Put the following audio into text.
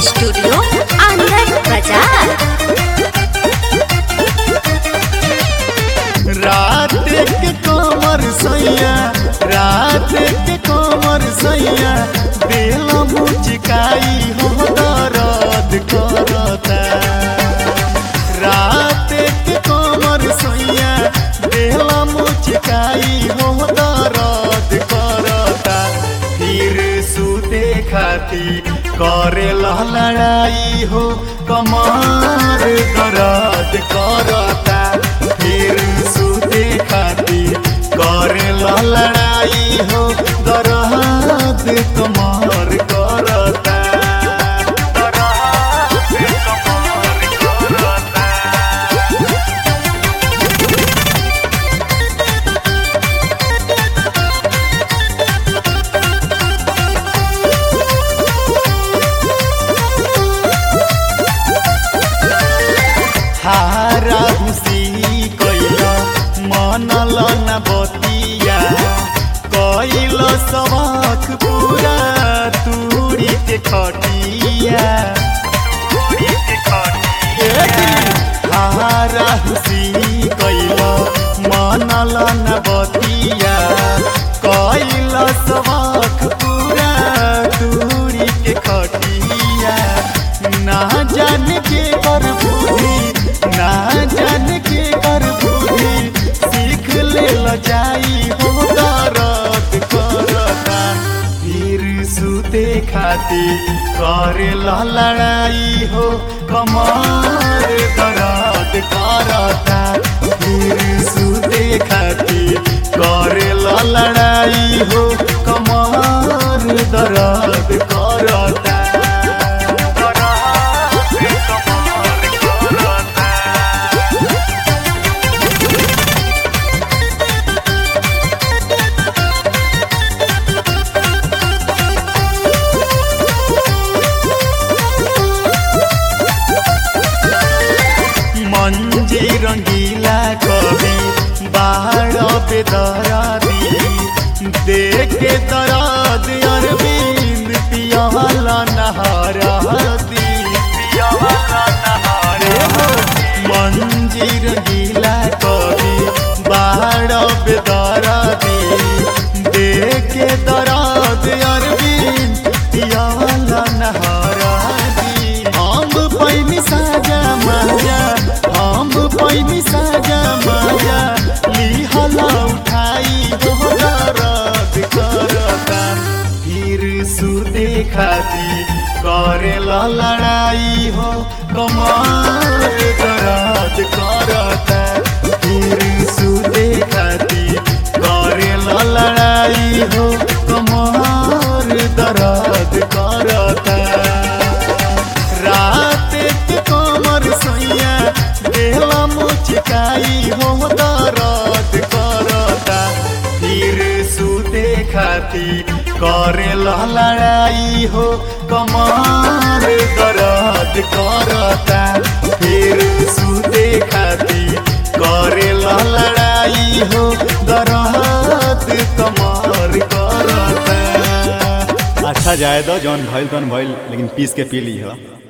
studio आनंद बाजार रात के कमर सैया रात के कमर सैया दिल मुचकाई हो दर्द करता रात के कमर सैया दिल मुचकाई हो दर्द करता फिर सुते खाती करे लड़ाई हो कमर दर्द करता फिर सुते खाती करे लड़ाई हो दर्द कमर करता दर्द कमर करता हारा हुसी कैला मनल न बतिया कैल सबक पूरा तूरी के खटिया हारा हुसी कैला मनल न बतिया कैल सबक पूरा तूरी के खटिया ना जान के कर बुद्धि ना जान के कर बुद्धि सीख ले ल जाई हो दर्द करता फिर सुते खाती करे ल लड़ाई हो कमर दर्द करता फिर सुते खाती करे ल लड़ाई हो कमर दर्द करता मंजी रंगीला कवि बाहर बेदरादी देख के दराद अरविंद पियाला नहारादी मंजी रंगीला कवि बाहर बेदरादी देख के दराद अरविंद पियाला नहारादी हम पैनी साजा माया हम पैनी साजा माया लिहला उठाई दोहरात करता फिर सुते खाती करे ला लड़ाई हो कमाल दरात करता फिर सुते खाती करे ला लड़ाई हो कमाल दरात करता रात के कमर सैया देहला मुचकाई हो दर्द करता फिर सुते खाती करे लड़ाई हो कमर दर्द करता फिर सुते खाती करे लड़ाई हो दर्द कमर करता अच्छा जाए दो जौन भइल तौन भइल लेकिन पीस के पी ली हो